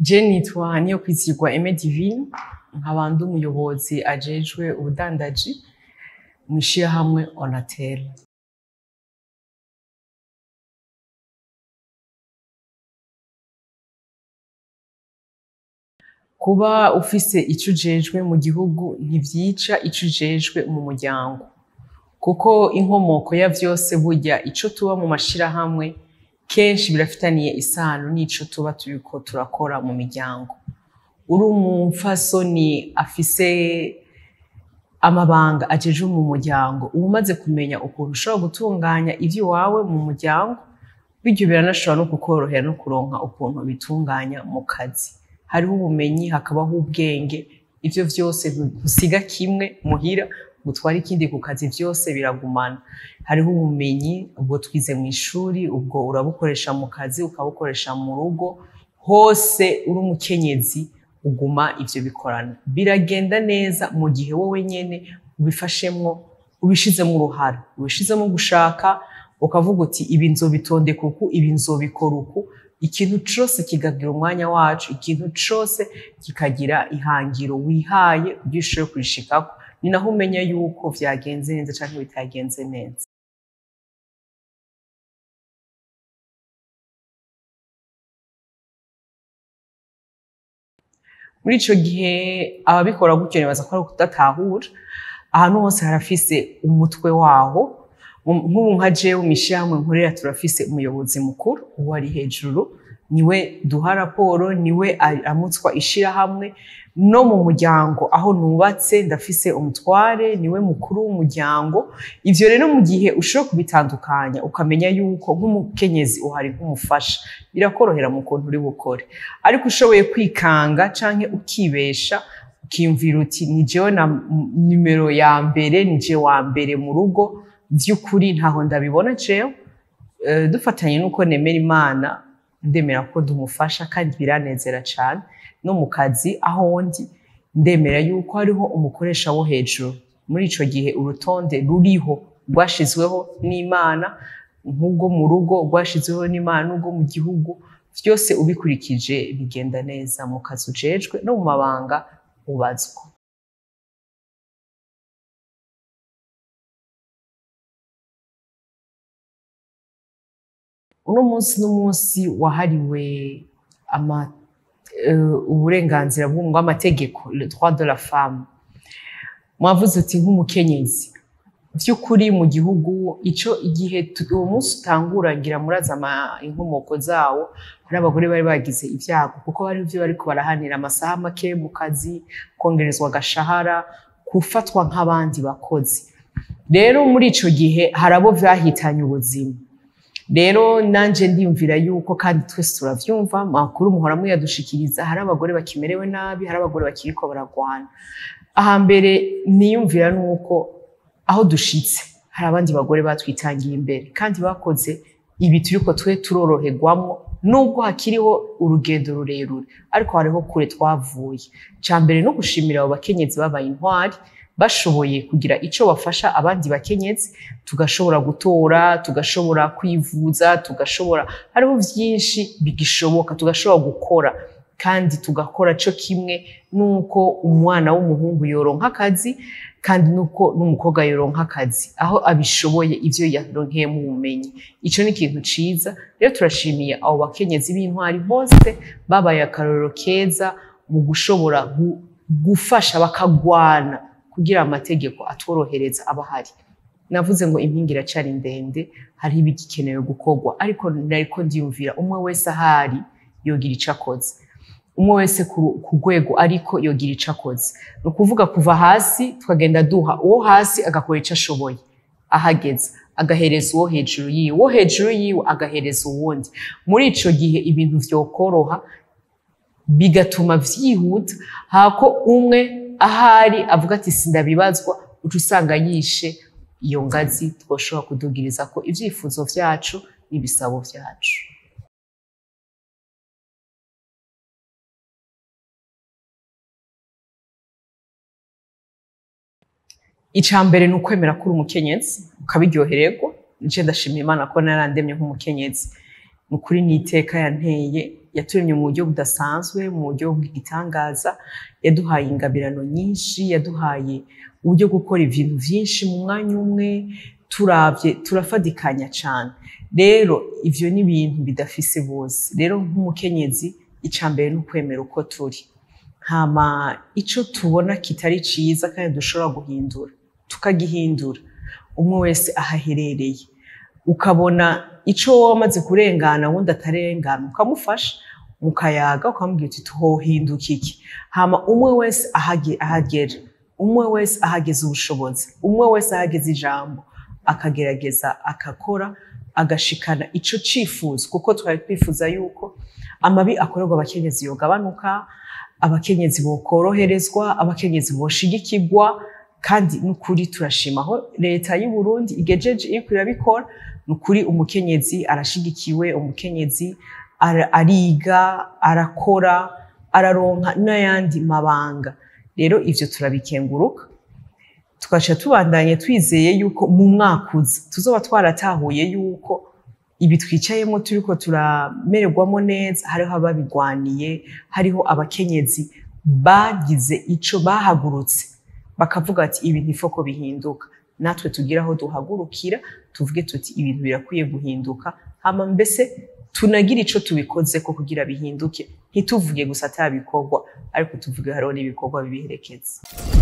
Je nitwa Niyokwizigwa Aime Divine nkaba ndi umuyobozi ajejwe ubudandaji mw'ishirahamwe Onatel. Kuba ufise ico ujejwe mu gihugu ntivyica ico ujejwe mu muryango, kuko inkomoko ya vyose burya ico tuba mu mashirahamwe kenshi birafitaniye isano n'ico tuba turiko turakora mu miryango. Uri umupfasoni afise amabanga ajejwe mu muryango, uba umaze kumenya ukuntu ushobora gutunganya ivy'iwawe mu muryango, bityo biranashobora no kukorohera no kuronka ukuntu ubitunganya mu kazi. Hariho ubumenyi hakabaho ubwenge, ivyo vyose ntusiga kimwe muhira ngo utware ikindi ku kazi, vyose biragumana. Hariho ubumenyi, ubwo twize mw'ishuri, ubwo urabukoresha mu kazi, ukabukoresha mu rugo, hose uri umukenyezi uguma ivyo bikorana. Biragenda neza mu gihe wowe nyene ubifashemwo, ubishizemwo uruhara, ubishizemwo gushaka, ukavuga uti ibi nzobitondeka uku, ibi nzobikora uku, ikintu cose kikagira umwanya waco, ikintu cose kikagira ihangiro wihaye kugira ushobore kurishikako, ni naho umenya yuko vyagenze neza canke bitagenze neza. Muri ico gihe ababikora gutyo nibaza ko ari ukudatahura, ahantu hose harafise umutwe waho, nk'ubu nka jewe mw'ishirahamwe nkorera turafise umuyobozi mukuru, uwo ari hejuru, niwe duha raporo, niwe aramutswa ishirahamwe, no mu muryango aho nubatse ndafise umutware, niwe mukuru w'umuryango, ivyo rero mu gihe ushoboye kubitandukanya ukamenya yuko nk'umukenyezi uhari nk'umufasha, birakorohera mu kuntu uri bukore. Ariko ushoboye kwikanga canke ukibesha, ukiyumvira uti ni jewe nimero ya mbere, ni je wa mbere mu rugo, vy'ukuri ntaho ndabibona jewe, dufatanye n'uko nemera Imana, ndemera ko ndumufasha kandi biranezera cane, no mu kazi aho ndi ndemera yuko hariho umukoresha wo hejuru. Muri ico gihe urutonde ruriho rwashizweho n'Imana, nk'urwo mu rugo rwashizweho n'Imana, n'urwo mu gihugu, vyose ubikurikije bigenda neza mu kazi ujejwe no mu mabanga ubazwa. Uno munsi n'umunsi wahariwe uburenganzira bw'amategeko, le droit de la femme. Mwavuze uti nk'umukenyezi, vy'ukuri mu gihugu ico igihe uwo munsi utangura ngira murazi inkomoko zawo, hari abagore bari bagize ivyago kuko barivyo bariko barahanira amasaha make mu kazi, kwongerezwa agashahara, gufatwa nk'abandi bakozi. Rero muri ico gihe hari abo vyahitanye ubuzima. Rero nanje ndiyumvira yuko kandi twese turavyumva, amakuru muhora muyadushikiriza, hari abagore bakimerewe nabi, hari abagore bakiriko baragwana. Ahambere niyumvira nuko aho dushitse hari abandi bagore batwitangiye imbere kandi bakoze ibi turiko twe turoroherwamwo, nubwo hakiriho urugendo rurerure, ariko hariho kure twavuye. Icambere no gushimira abo bakenyezi babaye intwari, bashoboye kugira ico bafasha abandi bakenyezi, tugashobora gutora, tugashobora kwivuza, tugashobora, hariho vyinshi bigishoboka, tugashobora gukora kandi tugakora co kimwe nuko umwana w'umuhungu yoronka akazi kandi nuko n'umukobwa yoronka akazi, aho abishoboye ivyo yaronkeyemwo ubumenyi. Ico ni ikintu ciza, rero turashimiye abo bakenyezi b'intwari bose babaye akarorero keza mu gushobora gufasha bakagwana kugira amategeko atworohereza aba ahari. Navuze ngo impinga iracari ndende, hariho ibigikenewe gukorwa, ariko nariko ndiyumvira umwe wese ahari yogira ico akoze. Umwe wese ku rwego ariko yogira ico akoze. Ni ukuvuga kuva hasi tukagenda duha, uwo hasi agakora ico ashoboye ahageze, agahereza uwo hejuru yiwe, uwo hejuru yiwe agahereza uwundi. Muri ico gihe ibintu vyokoroha, bigatuma vyihuta, hako umwe ahari avuga ati sindabibazwa, uca usanga yishe iyo ngazi twoshobora kudugirizako ivyifuzo vyacu n'ibisabo vyacu. Icambere ni ukwemera ko uri umukenyezi, ukabiryohererwa, nje ndashimira Imana ko narandemye nk'umukenyezi. Ni ukuri n'iteka yanteye yaturemye mu buryo budasanzwe mu buryo bw'igitangaza yaduhaye ingabirano nyinshi yaduhaye uburyo bwo gukora ibintu byinshi mu mwanya umwe turavye turafadikanya cyane rero ivyo ni ibintu bidafise bose rero nk'umukenyezi ica mbere ni ukwemera uko turi hama ico tubona kitari ciza kandi dushobora guhindura tukagihindura umwe wese ahaherereye ukabona ico wowe wamaze kurengana wundi atarengana ukamufasha mukayaga ukamubwira uti tuhohinduka iki hama umwe wese ahage- ahagera umwe wese ahageze ubushobozi umwe wese ahageze ijambo akagerageza akakora agashikana ico cifuzo kuko twari twifuza yuko amabi akorerwa abakenyezi yogabanuka abakenyezi bokoroherezwa abakenyezi boshigikirwa kandi n'ukuri turashima aho leta y'u Burundi igejeje iriko irabikora n'ukuri umukenyezi arashigikiwe umukenyezi ara- ariga arakora araronka n'ayandi mabanga rero ivyo turabikenguruka tugaca tubandanye twizeye yuko mu mwaka uza tuzoba twaratahuye yuko ibi twicayemo turiko turamererwamo neza hariho ababigwaniye hariho abakenyezi bagize ico bahagurutse bakavuga ati ibintu ifo ko bihinduka natwe tugire aho duhagurukira tuvuge tuti ibintu birakwiye guhinduka hama mbese tunagire ico tubikoze ko kugira bihinduke ntituvuge gusa atabikorwa ariko tuvuge hariho n'ibikorwa bibiherekeza